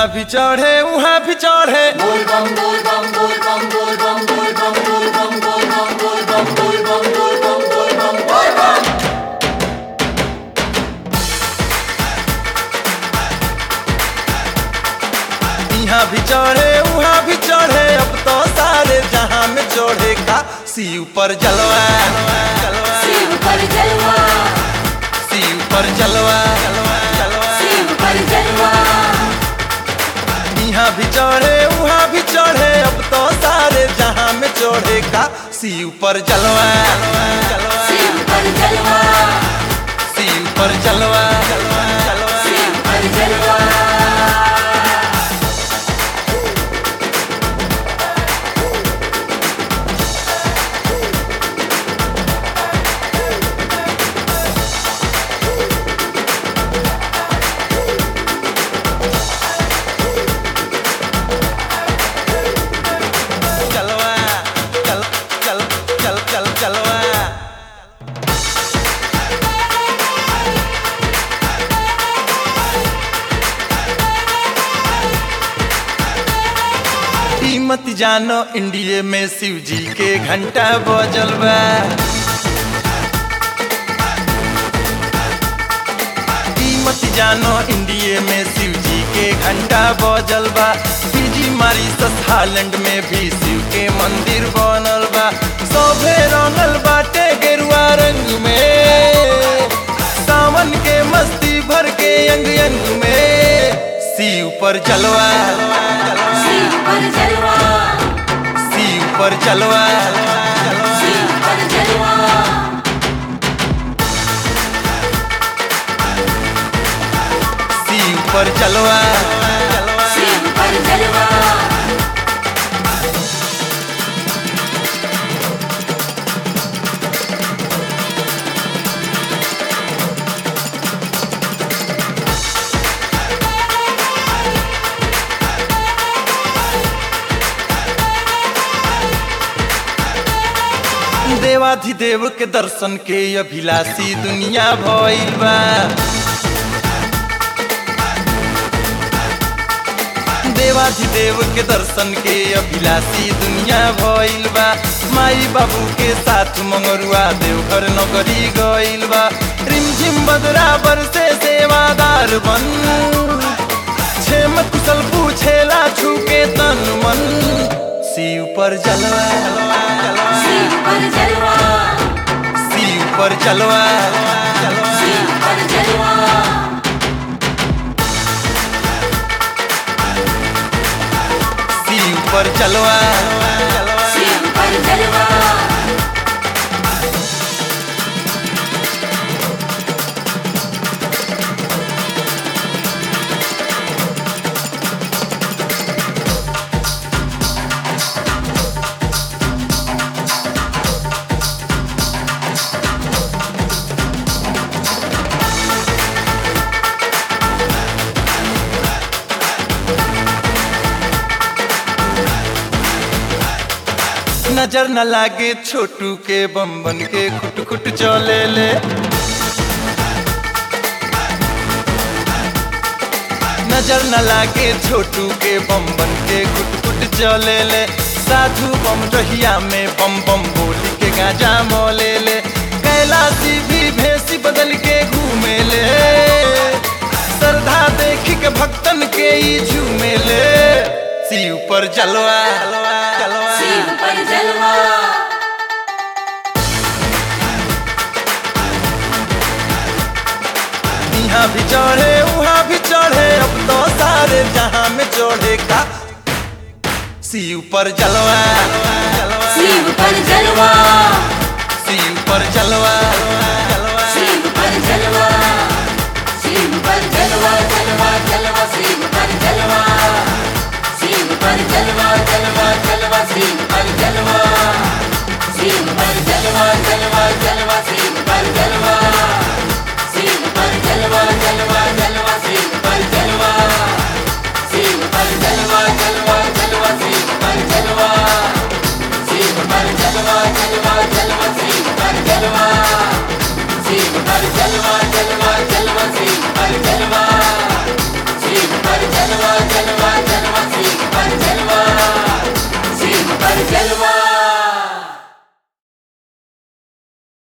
इहाँ भी चढ़े उहाँ भी चढ़े इहाँ भी चढ़े उहाँ भी चढ़े अब तो सारे जहाँ में चढ़े का शिव पर जलवा जलवा शिव पर जलवा शिव पर जलवा जलवा शिव पर जलवा यहाँ भी चढ़े वहाँ भी चढ़े अब तो सारे जहाँ में चढ़े का शिव पर जलवा शिव पर जलवा शिव पर जलवा जलवा जलवा शिव पर जलवा जलवा चल चल चल चल जलवा ई मत जानो इंडिया में शिव जी के घंटा बजल बा ई मत जानो इंडिया में शिव जी के घंटा बजल बा फिजी मारी हालैंड में भी शिव के मंदिर बनल बा सभे रंगल बाटे गेरुआ रंग में सावन के मस्ती भर के अंग अंग में शिव पर जलवा शिव पर जलवा शिव पर जलवा शिव पर जलवा शिव पर जलवा शिव पर जलवा देवाधिदेव के दर्शन के अभिलाषी दुनिया भइल बा देवाधिदेव के दर्शन के अभिलाषी दुनिया भइल बा माई बाबू के साथ मंगरुआ देवघर नगरी गइल बा रिमझिम बदराबर से सेवादार बन छेम कुशल पूछेला छूके तन मन शिव पर जलवा शिव पर जलवा शिव पर जलवा शिव पर जलवा शिव पर जलवा शिव पर जलवा नजर न लागे छोटू के बम बन के खुट खुट चले ले नजर न लागे छोटू के बम बन के खुट खुट चले ले साधु बम रहिया में बम बम बोली के गाजा मोले ले कैलाशी भी भेसी बदल के घूमे ले श्रद्धा देखी के भक्तन के ई झूमे ले शिव पर जलवा जलवा शिव पर जलवा यहाँ भी चढ़े वहाँ भी चढ़े अब तो सारे जहाँ में चढ़े का शिव पर जलवा शिव पर जलवा शिव पर जलवा शिव पर जलवा शिव पर जलवा जलवा जलवा शिव पर जलवा शिव पर जलवा जलवा जलवा शिव पर जलवा